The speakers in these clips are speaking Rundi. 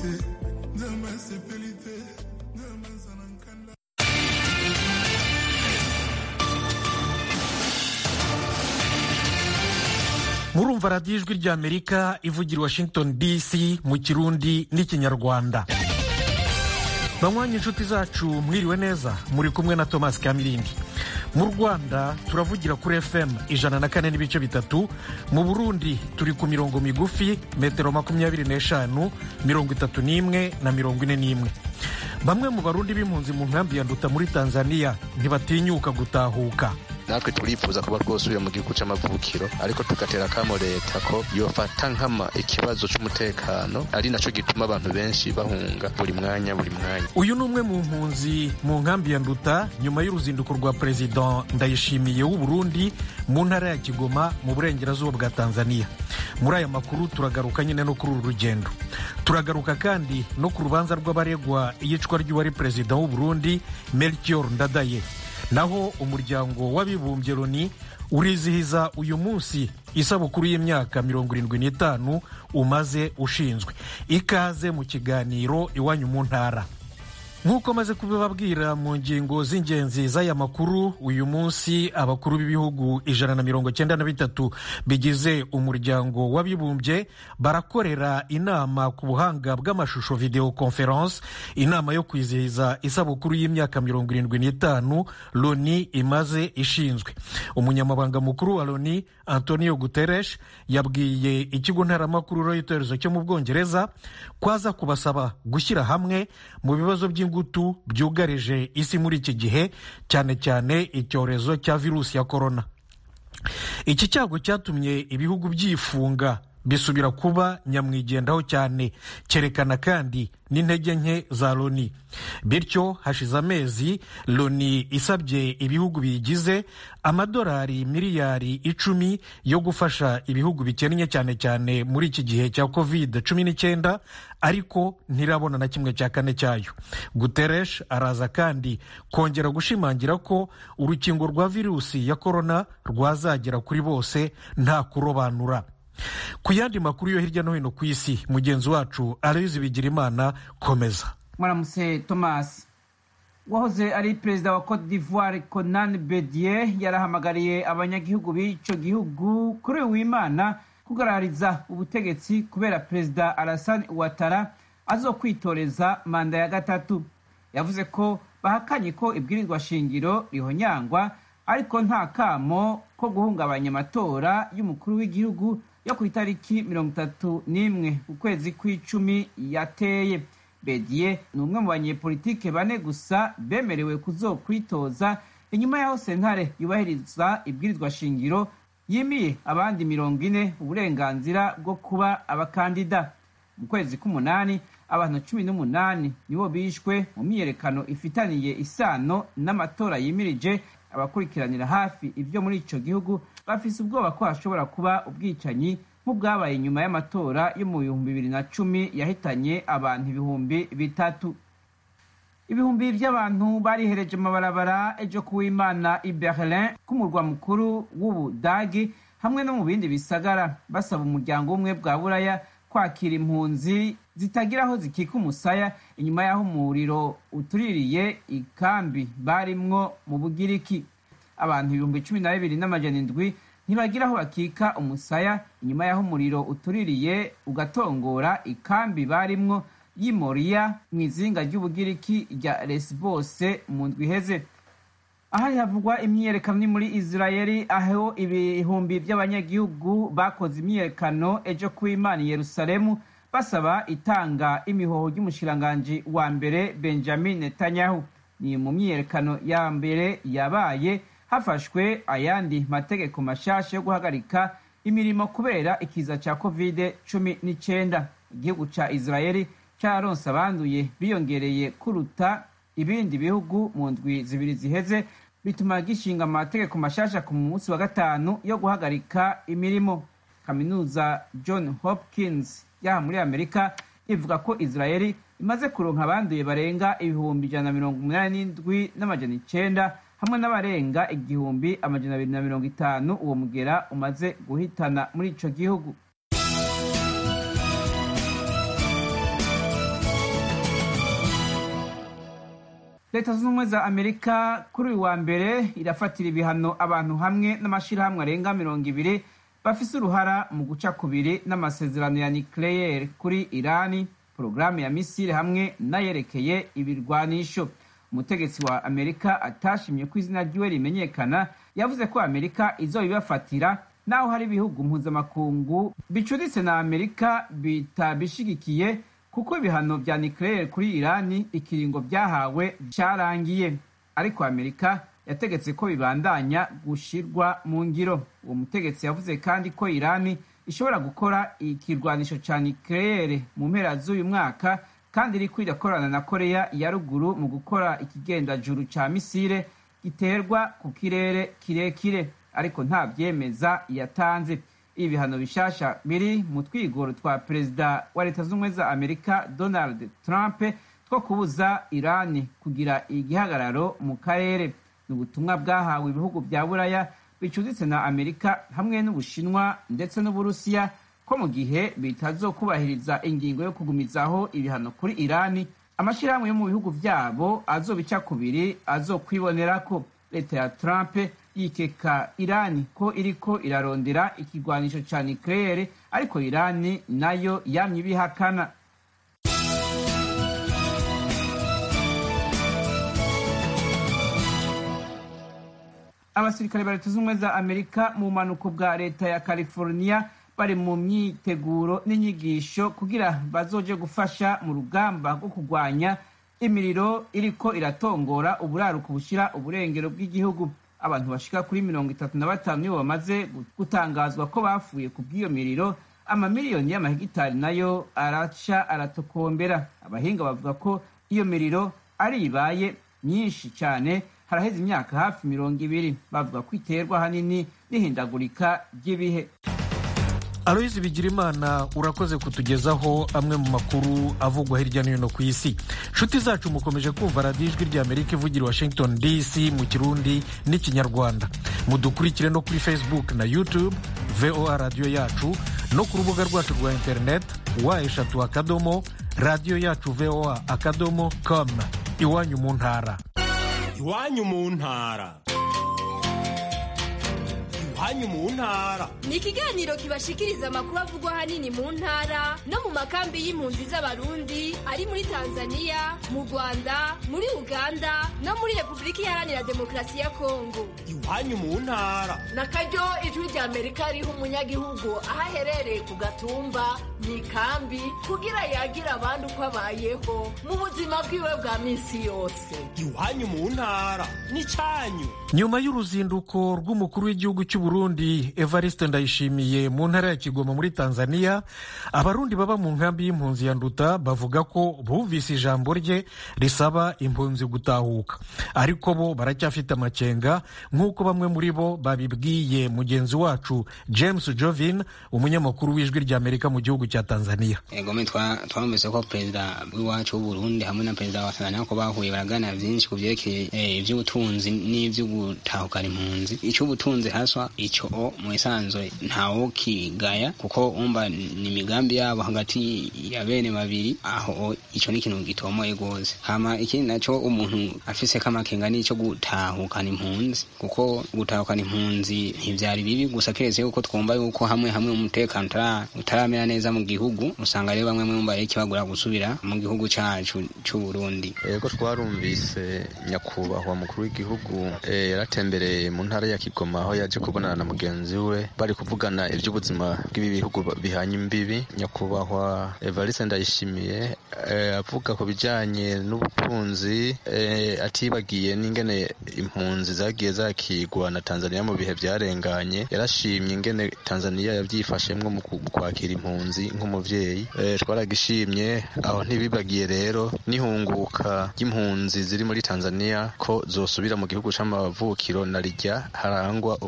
murumva radiyo ijwi ry'amerika ivugira i washington dc mu kirundi n'ikinyarwanda banywanyi inshuti zacu mwiriwe neza muri kumwe na thomas kamirindi mu rwanda turavugira kuri fm ijana na kane n'ibice bitatu mu burundi turi ku mirongo migufi metero makumyabiri n'eshanu mirongo itatu n'imwe na mirongo ine n'imwe bamwe mu barundi b'impunzi mu nkambi ya nduta muri tanzania ntibatinyuka gutahuka natwe turifuza kuba twosubira mu gihugu c'amavukiro ariko tugatera kamo leta ko yofata nkama ikibazo c'umutekano ari naco gituma abantu benshi bahunga buri mwanya buri mwanya uyu ni umwe mu mpunzi mu nkambi ya nduta nyuma y'uruzinduko rwa perezida ndayishimiye w'u burundi mu ntara ya kigoma mu burengerazuba bwa tanzania muri aya makuru turagaruka nyine no kuri uru rugendo turagaruka kandi no ku rubanza rw'abaregwa iyicwa ry'uwari perezida w'u burundi melchior ndadaye naho umuryango w'abibumbye loni urizihiza uyu munsi isabukuru y'imyaka mirongo irindwi n'itanu umaze ushinzwe ikaze mu kiganiro iwanyu mu ntara nk'uko maze kubibabwira mu ngingo z'ingenzi z'aya makuru uyu munsi abakuru b'ibihugu ijana na mirongo cyenda na bitatu bigize umuryango w'abibumbye barakorera inama ku buhanga bw'amashusho video conference inama yo kwizihiza isabukuru y'imyaka mirongo irindwi n'itanu loni imaze ishinzwe umunyamabanga mukuru wa loni antonio guterres yabwiye ikigo ntaramakuru reuters cyo mu bwongereza ko aza kubasaba gushyira hamwe mu bibazo by'ingutu ingutu byugarije isi muri iki gihe cyane cyane icyorezo cya virusi ya korona iki cyago cyatumye ibihugu byifunga bisubira kuba nyamwigendaho cyane cyerekana kandi n'intege nke za loni bityo hashize amezi loni isabye ibihugu biyigize amadolari miliyari icumi yo gufasha ibihugu bikennye cyane cyane muri iki gihe cya covid cumi n'icyenda ariko ntirabona na kimwe cya kane cyayo guteresh araza kandi kongera gushimangira ko urukingo rwa virusi ya korona rwazagera kuri bose nta kurobanura ku yandi makuru yo hirya no hino ku isi mugenzi wacu aloyizi bigirimana komeza mwaramutse thomas wahoze ari perezida wa cote d'ivoire conan bedier yarahamagariye abanyagihugu b'icyo gihugu kuri uyu w'imana kugaragariza ubutegetsi kubera perezida alassane ouattara azokwitoreza manda ya gatatu yavuze ko bahakanye ko ibwirizwa shingiro rihonyangwa ariko nta kamo ko guhungabanya amatora y'umukuru w'igihugu yo ku itariki mirongo itatu n'imwe ukwezi kw'icumi yateye bediye ni umwe mu banyepolitike bane gusa bemerewe kuzokwitoza inyuma y'aho sentare yubahiriza ibwirizwa shingiro yimiye abandi mirongo ine uburenganzira bwo kuba abakandida mu kwezi k'umunani abantu cumi n'umunani nibo bishwe mu myiyerekano ifitaniye isano n'amatora yimirije abakurikiranira hafi ibyo muri icyo gihugu bafise ubwoba ko hashobora kuba ubwicanyi nk'ubwabaye nyuma y'amatora yo mu bihumbi bibiri na cumi yahitanye abantu ibihumbi bitatu ibihumbi by'abantu barihereje amabarabara ejo kuw'imana i berlin k'umurwa mukuru w'ubudagi hamwe no mu bindi bisagara basaba umuryango w'ubumwe bwa buraya kwakira impunzi zitagira aho zikika umusaya inyuma y'aho umuriro utuririye ikambi barimwo mu bugiriki abantu ibihumbi cumi na bibiri n'amajana indwi ntibagira aho bakika umusaya inyuma y'aho umuriro utuririye ugatongora ikambi barimwo y'imoriya mu izinga ry'ubugiriki rya lesbose mu ndwi iheze ahari havugwa imyiyerekano ni muri israeli aho ibihumbi by'abanyagihugu bakoze imyiyerekano ejo ku imana i yerusalemu basaba itanga imihoho ry'umushiranganji wa mbere benjamin netanyahu ni mu myiyerekano ya mbere yabaye hafashwe ayandi mategeko mashasha yo guhagarika imirimo kubera ikiza cya covid cumi n'icyenda igihugu cya israeli cyaronse abanduye biyongereye kuruta ibindi bihugu mu ndwi zibiri ziheze bituma gishinga amategeko mashasha ku munsi wa gatanu yo guhagarika imirimo kaminuza john hopkins yaha muri amerika ivuga ko israeli imaze kuronka abanduye barenga ibihumbi ijana na mirongo umunani n'indwi n'amajana icenda hamwe n'abarenga igihumbi amajana abiri na mirongo itanu uwo mugera umaze guhitana muri ico gihugu leta zunze ubumwe za amerika kuri uyu wa mbere irafatira ibihano abantu hamwe n'amashyirahamwe arenga mirongo ibiri bafise uruhara mu guca kubiri n'amasezerano ya nucleaire kuri irani porogaramu ya misile hamwe n'ayerekeye ibirwanisho umutegetsi wa amerika atashimye ko izina ryiwe rimenyekana yavuze ko amerika izobibafatira naho hari ibihugu mpuzamakungu bicuritse na amerika bitabishigikiye kuko ibihano vya nucleaire kuri irani ikiringo vyahawe carangiye ariko amerika yategetse ko bibandanya gushirwa mu ngiro uwo mutegetsi yavuze kandi ko irani ishobora gukora ikirwanisho ca nucleaire mu mpera z'uyu mwaka kandi iriko irakorana na koreya ya ruguru mu gukora ikigendajuru ca misile giterwa ku kirere kirekire ariko nta vyemeza yatanze ibi bihano bishasha biri mu twigoro twa perezida wa leta z'ubumwe za amerika donald trump two kubuza irani kugira igihagararo mu karere ni ubutumwa bwahawe ibihugu vya buraya bicuditse na amerika hamwe n'ubushinwa ndetse n'uburusiya ko mu gihe bitazokubahiriza ingingo yo kugumizaho ibihano kuri irani amashyirahamwe yo mu bihugu vyabo azobica kubiri azokwibonerako leta ya trump yikeka irani ko iriko irarondera ikigwanisho ca nucleaire ariko irani nayo yamye ibihakana abasirikare ba leta z'ubumwe za amerika mu bumanuko bwa leta ya california bari mu myiteguro n'inyigisho kugira bazoje gufasha mu rugamba rwo kurwanya imiriro iriko iratongora uburaruko bushira uburengero bw'igihugu abantu bashika kuri mirongo itatu na batanu nibo bamaze gutangazwa ko bapfuye ku bw'iyo miriro amamiliyoni y'amahegitari nayo araca aratokombera abahinga bavuga ko iyo miriro ari ibaye myinshi cyane haraheze imyaka hafi mirongo ibiri bavuga ko iterwa ahanini n'ihindagurika ry'ibihe aloyizi bigirimana urakoze kutugezaho amwe mu makuru avugwa hirya no hino ku isi nshuti zacu mukomeje kumva radiyo ijwi rya amerika ivugira washington dc mu kirundi n'ikinyarwanda mudukurikire no kuri facebook na youtube voa radiyo yacu no ku rubuga rwacu rwa interineti wa eshatu akadomo radiyo yacu voa akadomo com iwanyu mu ntara iwanyu mu ntara iwanyu mu ntara ni ikiganiro kibashikiriza amakuru avugwa ahanini mu ntara no mu makambi y'impunzi z'abarundi ari muri tanzania mu rwanda muri uganda no muri repubulika iharanira demokarasi ya kongo iwanyu mu ntara na karyo ijwi rya amerika riha umunyagihugu aho aherereye ku gatumba mu ikambi kugira yagira abandi uko abayeho mu buzima bwiwe bwa minsi yose iwanyu mu ntara n'icyanyu nyuma y'uruzinduko rw'umukuru w'igihugu cy'u Burundi Evariste Ndayishimiye mu ntara ya Kigoma muri Tanzania abarundi baba mu nkambi y'impunzi ya Nduta bavuga ko bumvise ijambo rye risaba impunzi gutahuka ariko bo baracyafite amakenga nk'uko bamwe muri bo babibwiye mugenzi wacu James Jovin umunyamakuru w'ijwi rya Amerika mu gihugu cya Tanzania egome twamvise ko perezida w'iwacu w'uburundi hamwe na perezida wa Tanzania ko bahuye baraganira byinshi ku byerekeye iby'ubutunzi n'iby'u gutahukana impunzi icy'ubutunzi haswa icyo mu isanzwe ntawo kigaya kuko umva ni imigambi yabo hagati ya bene babiri aho icyo ni ikintu gitomoye rwose hama ikindi nacyo umuntu afise kamakenga n'icyo gutahukana impunzi kuko gutahukana impunzi ntibyari bibi gusa keretse yuko twumva yuko hamwe hamwe umutekano utaramera neza mu gihugu usanga rero bamwe mu bari kibagura gusubira mu gihugu cyacu cy'u Burundi yego twarumvise nyakubahwa mukuru w'igihugu yaratembereye mu ntara ya Kigoma aho yaje kubonana na mugenzi we bari kuvugana iby'ubuzima bw'ibi bihugu bihanye imbibi nyakubahwa Evariste Ndayishimiye avuga ku bijyanye n'ubutunzi atibagiye n'ingene impunzi zagiye zakigwa na Tanzania mu bihe byarenganye yarashimye ingene Tanzania yabyifashemwo mu kwakira impunzi nk'umuvyeyi twaragishimye aho ntibibagiye rero n'ihunguka ry'impunzi ziri muri Tanzania ko zosubira mu gihugu c'amavukiro na rijya harangwa umutekano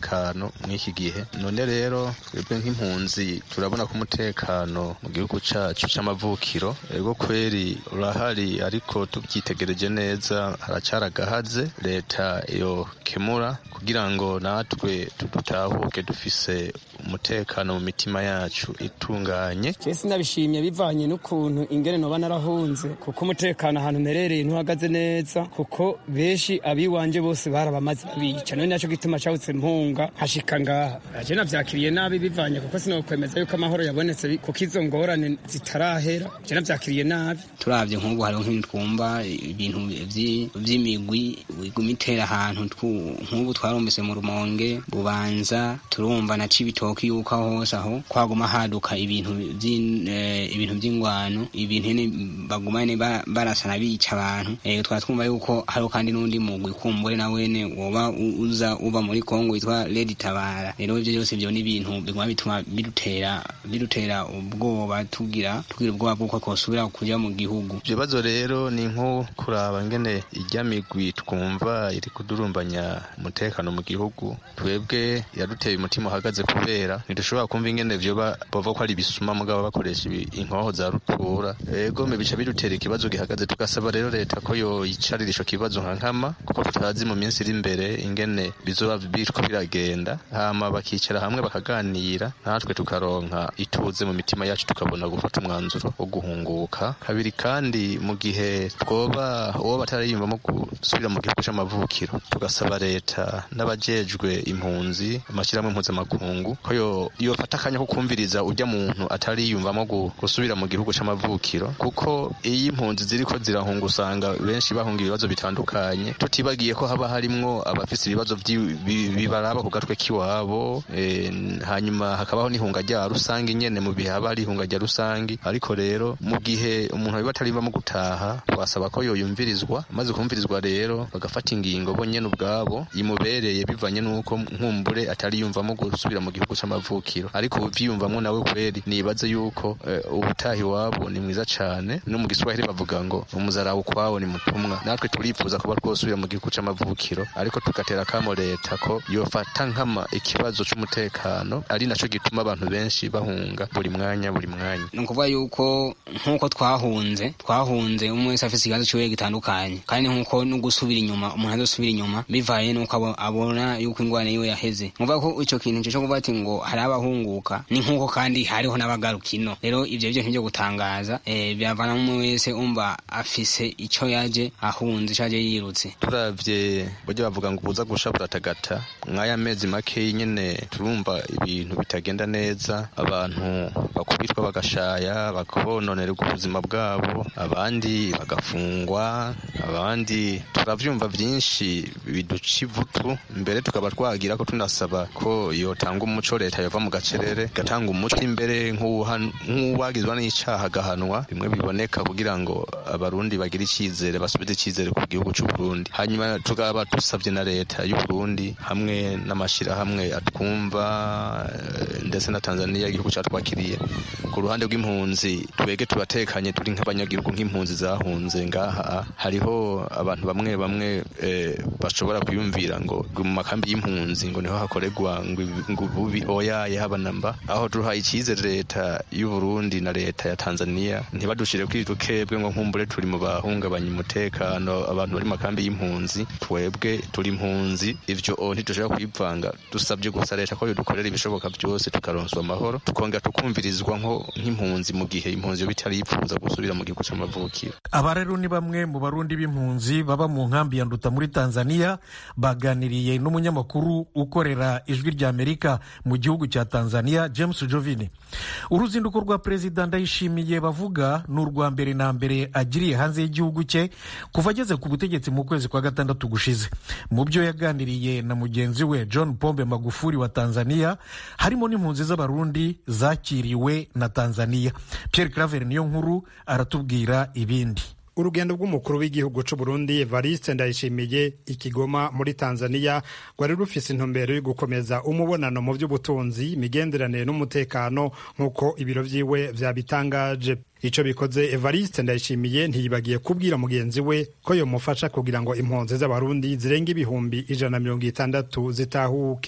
umutekano mw'iki gihe none rero twebwe nk'impunzi turabona ko umutekano mu gihugu cacu c'amavukiro ego kweri urahari ariko tubyitegereje neza haracara agahaze leta yo kemura kugira ngo natwe dutahuke dufise umutekano mu mitima yacu itunganye je sinabishimye bivanye n'ukuntu ingene noba narahunze kuko umutekano ahantu mperereye ntuhagaze neza kuko benshi abiwanje bose barabamaze babica none naco gituma cawutse mpunga nkashika ngaha aje navyakiriye nabi bivanye kuko sinokwemeza yuko amahoro yabonetse kuko izo ngorane zitarahera je navyakiriye nabi turavye nk'ubu hariho nk'ibintu twumva ibintu vy'imigwi iguma itera ahantu nk'ubu twarumvise mu rumonge bubanza turumva na cibitoki yuko aho hose aho kwaguma haduka ibintu ibintu vy'ingwano ibintu nyene baguma nyene barasana bica abantu twara twumva yuko hariho kandi n'undi mugwi kumbure na wene woba uza uva muri kongo witwa redi tabara rero ivyo vyose vyo ni ibintu biguma bituma bidutera bidutera ubwoba tugira tugira ubwoba bw'uko twosubira kuja mu gihugu ibibazo rero ni nko kuraba ngene irya migwi twumva iri kudurumbanya umutekano mu gihugu twebwe yaduteye umutima uhagaze kubera ntidushobora kumva ingene vyoba bova ko ari ibisuma mugabo bakoresha inkoho za rutura ego bica bidutera ikibazo gihagaze tugasaba rero leta ko yoyicarira ico kibazo nka nkama kuko tutazi mu minsi iri imbere ingene bizoba biriko biragenda hama bakicara hamwe bakaganira natwe tukaronka ituze mu mitima yacu tukabona gufata umwanzuro wo guhunguka kabiri kandi mu gihe twoba uwo batarayiyumvamo gusubira mu gihugu c'amavukiro tugasaba leta n'abajejwe impunzi amashyirahamwe mpuzamakungu ko yofata akanya ko kumviriza ujya muntu atariyumvamo gusubira mu gihugu c'amavukiro kuko iyo impunzi ziriko zirahunga usanga benshi bahunga ibibazo bitandukanye tutibagiye ko haba harimwo abafise ibibazo bibaraba ku gatwe k'iwabo hanyuma hakabaho n'ihunga rya rusange nyene mu bihe haba hari ihunga rya rusange ariko rero mu gihe umuntu biba atarivamo gutaha twasaba ko yoyumvirizwa maze kumvirizwa rero bagafata ingingo bo nyene ubwabo imubereye bivanye n'uko nkumbure atariyumvamo gusubira mu gihugu c'amavukiro ariko uvyiyumvamwo nawe kweri nibaze yuko ubutaha iwabo ni mwiza cane no mu giswahili bavuga ngo umuzarawe ukwawo ni mutumwa natwe turifuza kuba twosubira mu gihugu c'amavukiro ariko tugatera kamo leta ko yofata nkama ikibazo c'umutekano ari naco gituma abantu benshi bahunga buri mwanya buri mwanya ni ukuvuga yuko nk'uko twahunze twahunze umwe wese afise ikibazo ciwe gitandukanye kandi nk'uko no gusubira inyuma umuntu azosubira inyuma bivaye n'uko abona yuko ingwane yiwe yaheze nkuvuga ko ico kintu co kuvuga ati ngo hari abahunguka ni nk'uko kandi hariho n'abagaruka ino rero ivyo vyo ntibyo gutangaza biravana umwe wese umva afise ico yaje ahunze ico yaje yirutse turavye buryo bavuga ngo ubuza gusha buratagata mw'aya mezi makeyi nyene turumva ibintu bitagenda neza abantu bakubitwa bagashaya bakononerwa ubuzima bwabo abandi bagafungwa abandi turavyumva vyinshi biduca ivutu mbere tukaba twagira ko tunasaba ko yotanga umuco leta yova mu gacerere igatanga umuco imbere nk'uwagizwa n'icaha agahanwa bimwe biboneka kugira ngo abarundi bagire icizere basubize icizere ku gihugu c'uburundi hanyuma tukaba dusavye na leta y'uburundi hamwe n'amashirahamwe atwumva ndetse na tanzania igihugu catwakiriye ku ruhande rw'impunzi twege turatekanye turi nk'abanyagihugu nk'impunzi zahunze ngaha hariho abantu bamwe bamwe bashobora kwiyumvira ngo mu makambi y'impunzi ngo niho hakorerwa ngo bubi oyaye haba namba aho duhaye icyizere leta y'uburundi na leta ya tanzania ntibadushire kuri dukebwe ngo nkumbure turi mu bahungabanya umutekano abantu bari mu makambi y'impunzi twebwe turi impunzi ivyo ntidushobora kwivanga dusabye gusa leta ko yodukorera ibishoboka byose tukaronswa amahoro tukongera tukumvirizwa nko nk'impunzi mu gihe impunzi yoba itaripfuza gusubira mu gihugu c'amavukiro aba rero ni bamwe mu barundi b'impunzi baba mu nkambi ya nduta muri tanzania baganiriye n'umunyamakuru ukorera ijwi rya amerika mu gihugu cya tanzania james jovini uruzinduko rwa perezida ndayishimiye bavuga ni urwa mbere na mbere agiriye hanze y'igihugu cye kuva ageze ku butegetsi mu kwezi kwa gatandatu gushize mu byo yaganiriye na mugenzi we john pombe magufuri wa tanzania harimo n'impunzi z'abarundi zakiriwe na tanzania pierre claver niyo nkuru aratubwira ibindi urugendo rw'umukuru w'igihugu c'u Burundi Evariste Ndayishimiye ikigoma muri Tanzania rwari rufise intumbero yo gukomeza umubonano mu by'ubutunzi imigenderanire n'umutekano nk'uko ibiro vyiwe vyabitangaje ico bikoze Evariste Ndayishimiye ntiyibagiye kubwira mugenzi we ko yomufasha kugira ngo impunzi z'abarundi zirenga ibihumbi ijana na mirongo itandatu zitahuke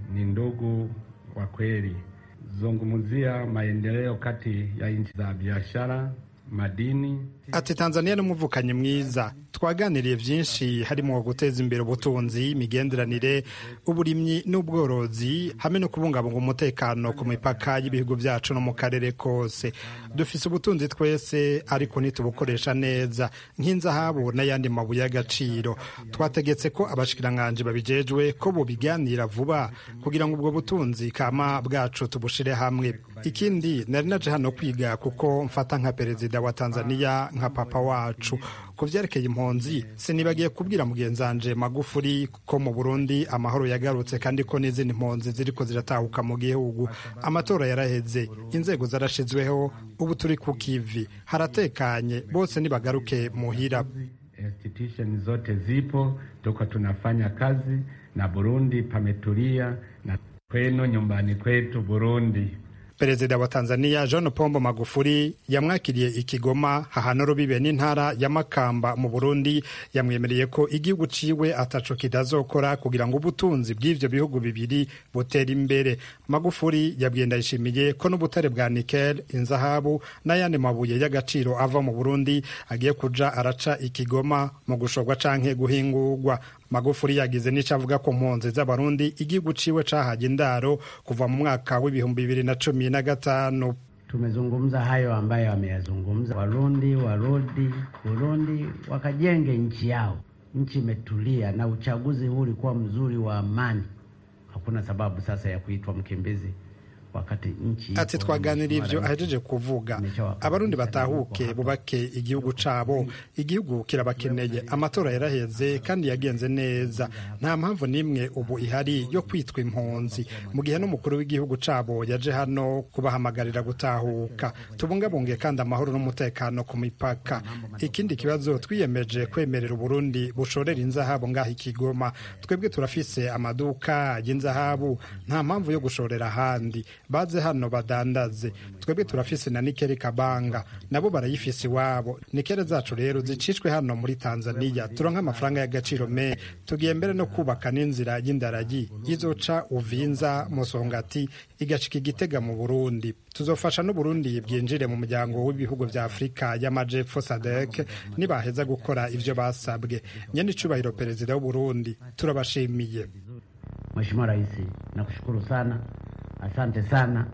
ni ndugu wa kweli. Zungumzia maendeleo kati ya nchi za biashara, madini. Ati Tanzania n'umuvukanyi mwiza twaganiriye byinshi harimo guteza imbere ubutunzi imigenderanire uburimyi n'ubworozi hamwe no kubungabunga umutekano ku mipaka y'ibihugu byacu no mu karere kose dufise ubutunzi twese ariko ntitubukoresha neza nk'inzahabu n'ayandi mabuye y'agaciro twategetse ko abashikiranganji babijejwe ko bubiganira vuba kugira ngo ubwo butunzi kama bwacu tubushire hamwe ikindi nari naje hano kwiga kuko mfata nka perezida wa Tanzania nka papa wacu ku vyerekeye impunzi sinibagiye kubwira mugenzanje magufuri ko mu burundi amahoro yagarutse kandi ko n'izindi mpunzi ziriko ziratahuka mu gihugu amatora yaraheze inzego zarashizweho ubu turi ku kivi haratekanye bose nibagaruke muhira Institution zote zipo, tuko tunafanya kazi na Burundi pametulia, na kwenu nyumbani kwetu Burundi. perezida wa tanzania john pombo magufuri yamwakiriye ikigoma hahana rubibe n'intara ya makamba mu burundi yamwemereye ko igihugu ciwe ataco kitazokora kugira ngo ubutunzi bw'ivyo bihugu bibiri butere imbere magufuri yabwiye ndayishimiye ko n'ubutare bwa nikel inzahabu n'ayandi mabuye y'agaciro ava mu burundi agiye kuja araca ikigoma mu gushorwa canke guhingurwa magufuri yagize n'ico avuga ku mpunzi z'abarundi igihugu ciwe cahaje indaro kuva mu mwaka w'ibihumbi bibiri na cumi na gatanu tumezungumza hayo ambayo wameyazungumza Warundi warudi Burundi wakajenge nchi yao. Nchi imetulia na uchaguzi huu ulikuwa mzuri wa amani. Hakuna sababu sasa ya kuitwa mkimbizi wakati nchi ati twaganira ivyo ahejeje kuvuga abarundi batahuke bubake igihugu cabo igihugu kirabakeneye amatora yaraheze kandi yagenze neza nta mpamvu n'imwe ubu ihari yo kwitwa impunzi mu gihe n'umukuru w'igihugu cabo yaje hano kubahamagarira gutahuka tubungabunge kandi amahoro n'umutekano ku mipaka ikindi kibazo twiyemeje kwemerera uburundi bushorera inzahabu ngaho ikigoma twebwe turafise amaduka y'inzahabu nta mpamvu yo gushorera ahandi baze hano badandaze twebwe turafise na nikeri kabanga nabo barayifise iwabo nikere zacu rero zicishwe hano muri tanzania turonka amafaranga y'agaciro me tugiye mbere no kubaka n'inzira y'indaragi izoca uvinza musongati igashika igitega mu burundi tuzofasha n'uburundi bwinjire mu muryango w'ibihugu vya afurika y'amajepfo sadek nibaheza gukora ivyo basabwe nyene icubahiro perezida w'uburundi turabashimiye Mheshimiwa Rais, nakushukuru sana, asante sana,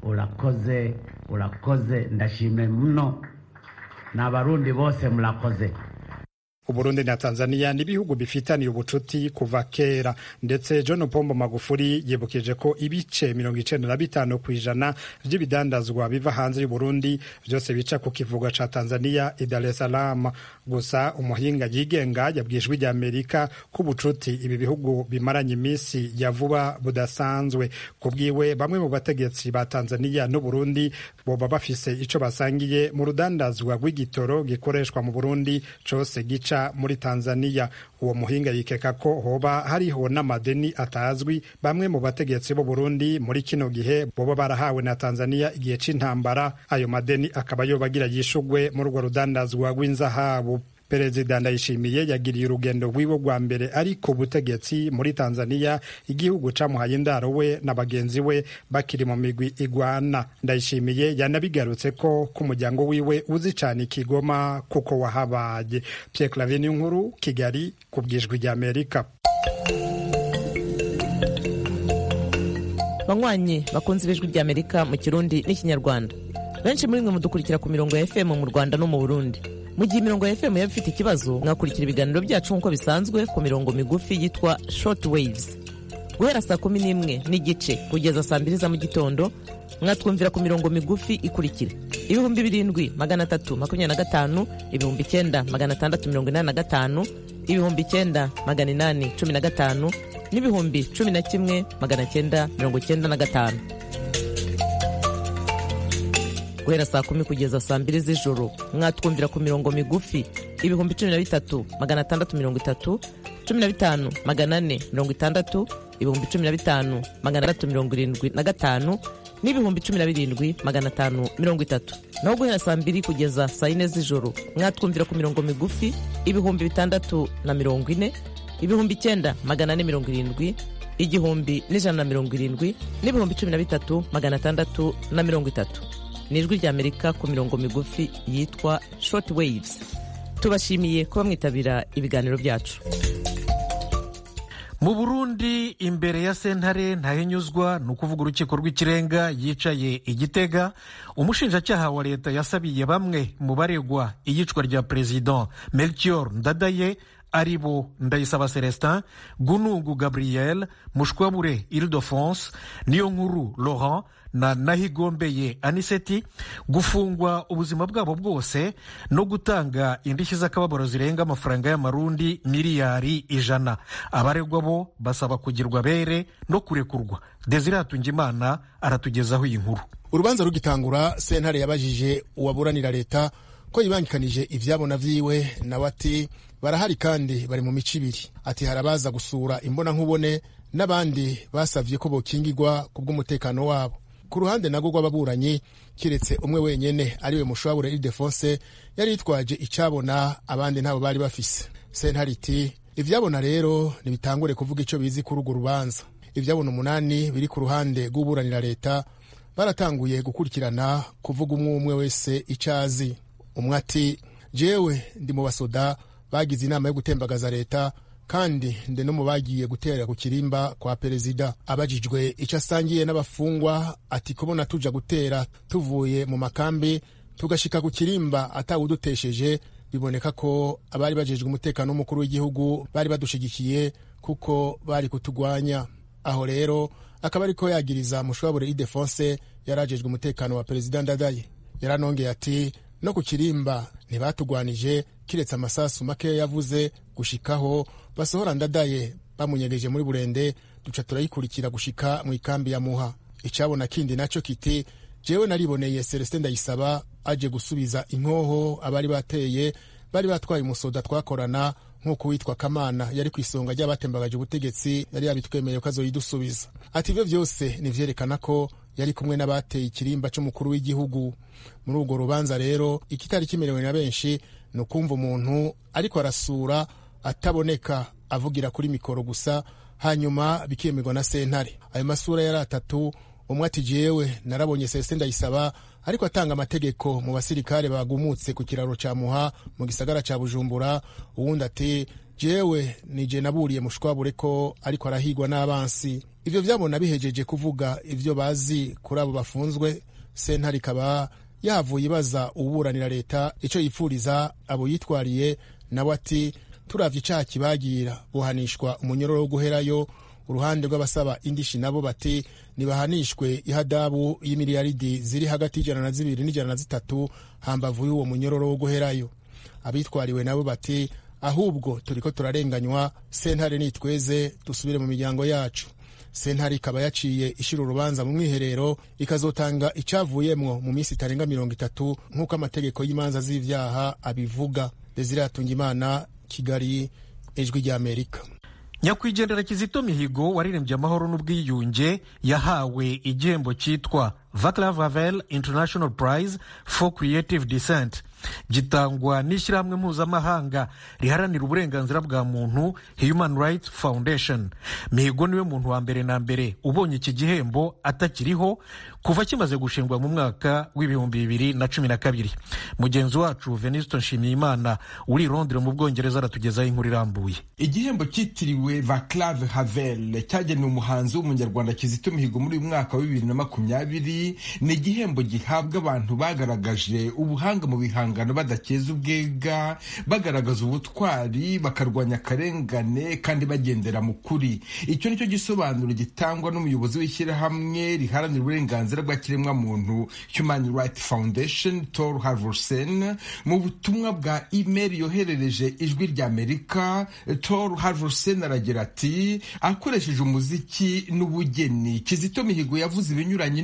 urakoze urakoze, ndashime mno na Barundi bose murakoze. uburundi na tanzania ni ibihugu bifitaniye ubucuti kuva kera ndetse john pombo magufuri yibukije ko ibice mirongo icenda na bitanu ku ijana vy'ibidandazwa biva hanze y'uburundi vyose bica ku kivuga ca tanzania i dar es salaam gusa umuhinga yigenga yabwijwe rya amerika ko ubucuti ibi bihugu bimaranye iminsi ya vuba budasanzwe ku bwiwe bamwe mu bategetsi ba tanzania n'uburundi boba bafise ico basangiye mu rudandazwa rw'igitoro gikoreshwa mu burundi cose gica muri tanzania uwo muhinga yikeka ko hoba hariho n'amadeni atazwi bamwe mu bategetsi b'u burundi muri kino gihe boba barahawe na tanzania igihe c'intambara ayo madeni akaba yobagira yishugwe muri urwo rudandazwa rw'inzahabu perezida ndayishimiye yagiriye urugendo rwiwe rwa mbere ari ku butegetsi muri tanzania igihugu camuhaye indaro we na bagenzi we bakiri mu migwi igwana ndayishimiye yanabigarutse ko ku muryango wiwe uzi cane ikigoma kuko wahabaye pierre clavin nkuru kigali ku bwijwi rya amerika banywanyi bakunze ibijwi rya amerika mu kirundi n'ikinyarwanda benshi muri mwe mudukurikira ku mirongo ya fm mu rwanda no mu burundi mu gihe imirongo ya fm yaba ifite ikibazo mwakurikira ibiganiro byacu nk'uko bisanzwe ku mirongo migufi yitwa short waves guhera saa kumi n'imwe n'igice kugeza saa mbiri za mu gitondo mwatwumvira ku mirongo migufi ikurikira ibihumbi birindwi magana atatu makumyabiri na gatanu ibihumbi icyenda magana atandatu mirongo inani na gatanu ibihumbi icyenda magana inani cumi na gatanu n'ibihumbi cumi na kimwe magana cyenda mirongo cyenda na gatanu guhera saa kumi kugeza saa mbiri z'ijoro mwatwumvira ku mirongo migufi ibihumbi cumi na bitatu magana atandatu mirongo itatu cumi na bitanu magana ane mirongo itandatu ibihumbi cumi na bitanu magana atandatu mirongo irindwi na gatanu n'ibihumbi cumi na birindwi magana atanu mirongo itatu naho guhera saa mbiri kugeza saa yine z'ijoro mwatwumvira ku mirongo migufi ibihumbi bitandatu na mirongo ine ibihumbi icyenda magana ane mirongo irindwi igihumbi n'ijana na mirongo irindwi n'ibihumbi cumi na bitatu magana atandatu na mirongo itatu ni ijwi ry'amerika ku mirongo migufi yitwa short waves tubashimiye kuba mwitabira ibiganiro byacu mu burundi imbere ya sentare ntahinyuzwa ni ukuvuga urukiko rw'ikirenga yicaye igitega umushinjacyaha wa leta yasabiye bamwe mu baregwa iyicwa rya perezida melchior ndadaye ari bo ndayisaba celestin gunungu gabriel mushwabure ildefonse niyo nkuru laurent na nahigombeye aniseti gufungwa ubuzima bwabo bwose no gutanga indishyi z'akababaro zirenga amafaranga y'amarundi miliyari ijana abaregwa bo basaba kugirwa bere no kurekurwa desire hatungimana aratugezaho iyi nkuru urubanza rugitangura sentare yabajije uwaburanira leta ko yibangikanije ivyabona vyiwe nawe ati barahari kandi bari mu mico ibiri ati hari abaza gusura imbonankubone n'abandi basavye ko bokingirwa ku bw'umutekano wabo ku ruhande nago rw'ababuranyi kiretse umwe wenyene ariwe mushwabure ildefonse yari yitwaje icabona abandi ntabo bari bafise sentare iti ivyabona rero ntibitangure kuvuga ico bizi kuri urwo rubanza ivyabona umunani biri ku ruhande rw'uburanira leta baratanguye gukurikirana kuvuga umwe umwe wese ico azi umwe ati jewe ndi mu basoda bagize inama yo gutembagaza leta kandi ndi no mu bagiye guterera ku kirimba kwa perezida abajijwe icyo asangiye n'abafungwa ati kubona tuja gutera tuvuye mu makambi tugashika ku kirimba atawudutesheje biboneka ko abari bajejwe umutekano w'umukuru w'igihugu bari badushigikiye kuko bari kutugwanya aho rero akaba ariko yagiriza mushwabure idefonse yari ajejwe umutekano wa perezida ndadaye yaranongeye ati no ku kirimba ntibatugwanije kiretse amasasu make yavuze gushikaho basohora ndadaye bamunyegeje muri burende duca turayikurikira gushika mu ikambi ya muha icabona kindi naco kiti jewe nariboneye celestin ndayisaba aje gusubiza inkoho abari bateye bari batwaye umusoda twakorana nk'uko witwa kamana yari ku isonga ry'abatembagaje ubutegetsi yari yabitwemeye ko azoyidusubiza ati ivyo vyose nivyerekana ko yari kumwe n'abateye ikirimba c'umukuru w'igihugu muri urwo rubanza rero ikitari kimerewe na benshi ni ukumva umuntu ariko arasura ataboneka avugira kuri mikoro gusa hanyuma bikemerwa na sentare ayo masura yari atatu umwe ati jewe narabonye celestin ndayisaba ariko atanga amategeko mu basirikare bagumutse ku kiraro ca muha mu gisagara ca bujumbura uwundi ati jewe nije naburiye mushwabure ko ariko arahigwa n'abansi ivyo vyabona bihejeje kuvuga ivyo bazi kuri abo bafunzwe sentare ikaba yahavuye ibaza uburanira leta ico yipfuriza abo yitwariye nawe ati turavye icaha kibagira buhanishwa umunyororo wo guherayo uruhande rw'abasaba indishi nabo bati nibahanishwe ihadabu y'imiliyaridi ziri hagati y'ijana na zibiri n'ijana na zitatu hambavu y'uwo munyororo wo guherayo abitwariwe nabo bati ahubwo turiko turarenganywa sentare nitweze dusubire mu miryango yacu sentare ikaba yaciye ishira urubanza mu mwiherero ikazotanga icavuyemwo mu minsi itarenga mirongo itatu nk'uko amategeko y'imanza z'ivyaha abivuga desire hatungimana kigali ijwi ry'amerika nyakwigendera kizito mihigo waririmbye amahoro n'ubwiyunge yahawe igihembo cyitwa vaclav havel international prize for creative descent gitangwa n'ishyirahamwe mpuzamahanga riharanira uburenganzira bwa muntu human rights foundation mihigo niwe muntu wa mbere na mbere ubonye iki gihembo atakiriho kuva kimaze gushingwa mu mwaka w'ibihumbi bibiri na cumi na kabiri mugenzi wacu venuste nshimiyimana uri i londres mu bwongereza aratugezaho inkuru irambuye igihembo cyitiriwe vaclav havel cyagenewe umuhanzi w'umunyarwanda kizito mihigo muri uyu mwaka wa bibiri na makumyabiri ni igihembo gihabwa abantu bagaragaje ubuhanga mu bihangano badakeza ubwega bagaragaza ubutwari bakarwanya akarengane kandi bagendera mu kuri icyo nicyo gisobanuro gitangwa n'umuyobozi w'ishyirahamwe riharanira uburenganzira bwa kiremwamuntu human rights foundation tor harvorsen mu butumwa bwa email yoherereje ijwi ry'amerika tor harvorsen aragira ati akoresheje umuziki n'ubugeni kizito mihigo yavuze ibinyuranye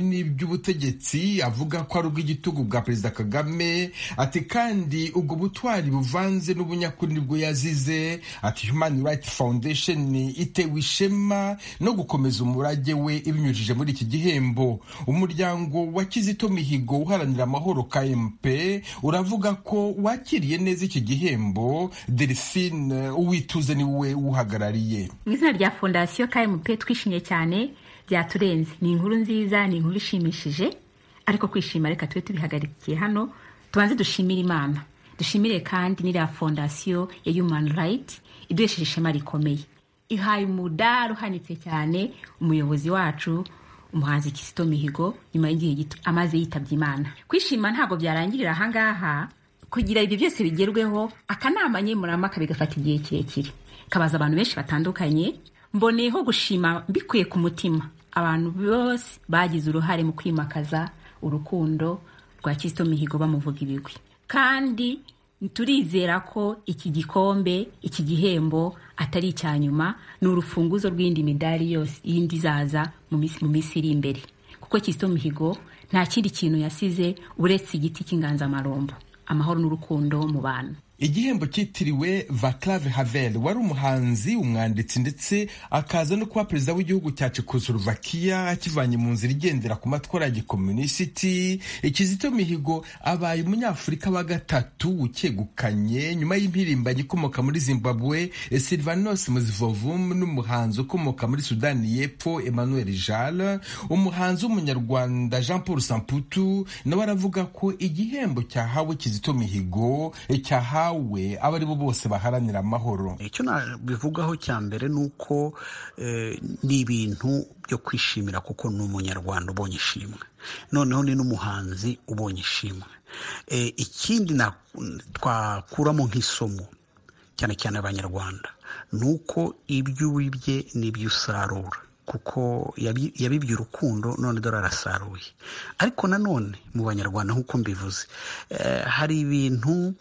y'ubutegetsi avuga ko ari ubw'igitugu bwa perezida kagame ati kandi ubwo butwari buvanze n'ubunyakuri nibwo yazize ati human rights foundation itewe ishema no gukomeza umurage we ibinyujije muri iki gihembo umuryango wa kizito mihigo uharanira amahoro kmp uravuga ko wakiriye neza iki gihembo delphine uwituze niwe uhagarariye mu izina rya fondasiyo kmp twishimye cyane byaturenze ni inkuru nziza ni inkuru ishimishije ariko kwishima reka tube tubihagarikiye hano tubanze dushimire imana dushimire kandi n'iriya fondasiyo ya human right iduhesheje ishema rikomeye ihaye umudari uhanitse cyane umuyobozi wacu umuhanzi kisito mihigo nyuma y'igihe gito amaze yitabye imana kwishima ntabwo byarangirira ahangaha kugira ibyo byose bigerweho akanama nkemurampaka bigafata igihe kirekire kabaza abantu benshi batandukanye mboneyeho gushima mbikuye ku mutima abantu bose bagize uruhare mu kwimakaza urukundo rwa kisito mihigo bamuvuga ibigwi kandi turizera ko iki gikombe iki gihembo atari icya nyuma ni urufunguzo rw'indi midari yose yindi izaza mu minsi iri imbere kuko kisito mihigo nta kindi kintu yasize uretse igiti cy'inganzamarumbo amahoro n'urukundo mu bantu igihembo cyitiriwe vaclave havel wari umuhanzi umwanditsi ndetse akaza no kuba perezida w'igihugu cya czechoslovakia akivanye mu nzira igendera ku matwara ya gikomunisiti kizito mihigo abaye umunyafurika wa gatatu ukegukanye nyuma y'impirimbanyi ikomoka muri zimbabwe silvanos muzivovum n'umuhanzi ukomoka muri sudani y'epfo emmanuel jal umuhanzi w'umunyarwanda jean paul samputu nawe aravuga ko igihembo cyahawe kizito mihigo cyahawe we abo ari bo bose baharanira amahoro icyo nabivugaho cya mbere ni uko ni ibintu byo kwishimira kuko ni umunyarwanda ubonye ishimwe noneho ni n'umuhanzi ubonye ishimwe ikindi twakuramo nk'isomo cyane cyane abanyarwanda ni uko ibyo wibye n'ibyo usarura kuko yabibye urukundo none dore arasaruye ariko nanone mu banyarwanda nk'uko mbivuze hari ibintu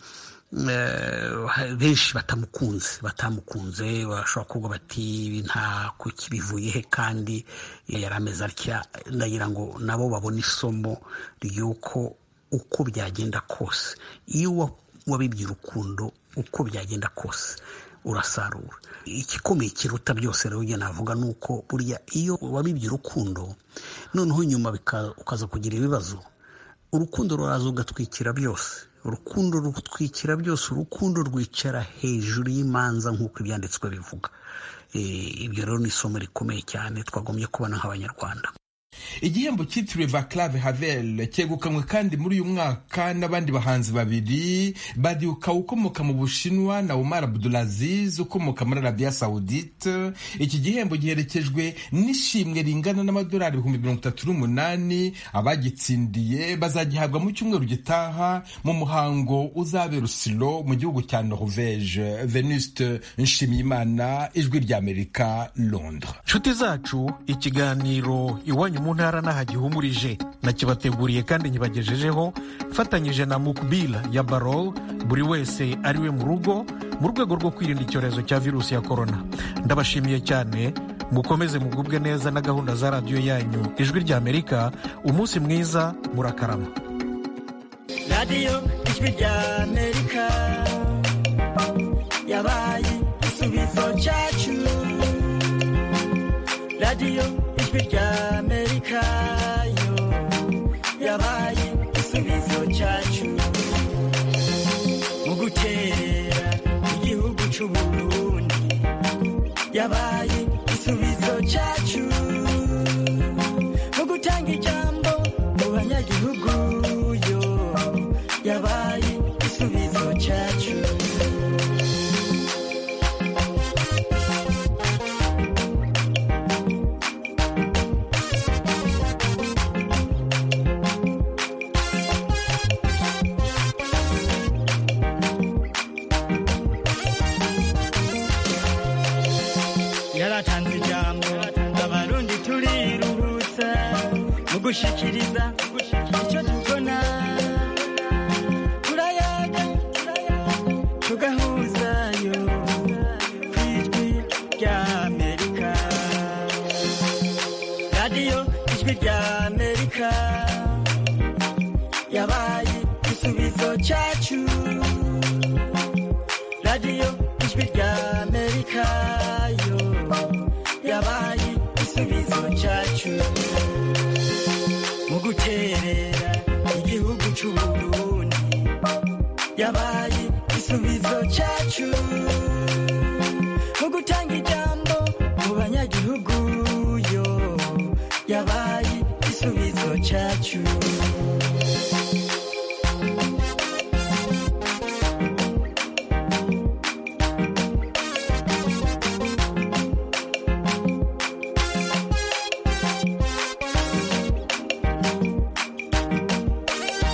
benshi batamukunze batamukunze bashobora kuvuga bati nta kuki bivuye he kandi yari ameze atya ndagira ngo nabo babone isomo ry'uko uko byagenda kose iyo wabibye urukundo uko byagenda kose urasarura igikomeye kiruta byose rero navuga ni uko burya iyo wabibye urukundo noneho nyuma ukaza kugira ibibazo urukundo ruraza ugatwikira byose urukundo rutwikira byose urukundo rwicara hejuru y'imanza nk'uko ibyanditswe bivuga ibyo rero ni isomo rikomeye cyane twagombye kubona nk'abanyarwanda igihembo cyitiriwe vaclave havel cyegukanywe kandi muri uyu mwaka n'abandi bahanzi babiri badiuka ukomoka mu bushinwa na umar abdulaziz ukomoka muri arabiya saudite iki gihembo giherekejwe n'ishimwe ringana n'amadolari ibihumbi mirongo itatu n'umunani abagitsindiye bazagihabwa mu cyumweru gitaha mu muhango uzabera usilo mu gihugu cya norvege venuste nshimiyimana ijwi ry'amerika londres nshuti zacu ikiganiro iwanyu mu ntara n'aha gihumurije nakibateguriye kandi nkibagejejeho mfatanyije na mukbila ya barol buri wese ari we mu rugo mu rwego rwo kwirinda icyorezo cya virusi ya korona ndabashimiye cyane mukomeze mugubwe neza na gahunda za radiyo yanyu ijwi ry'amerika umunsi mwiza murakarama radiyo ijwi ry'amerika yabaye igisubizo cyacu radiyo ijwi ry'amerika yo yabaye igisubizo cyacu mu gutera igihugu cy'uburundi yabaye igisubizo cyacu mu gutanga ijambo mu banyagihugu yo yabaye igisubizo cyacu yaratanze ijambo abarundi turiruhutsa mu gushikiriza icyo tubona turayaga tugahuzayo ku ijwi ry'amerika radiyo ijwi ry'amerika amerika yabaye igisubizo cyacu radiyo ijwi rya amerika yo yabaye igisubizo cyacu mu guterera igihugu cy'uburundi yabaye igisubizo cyacu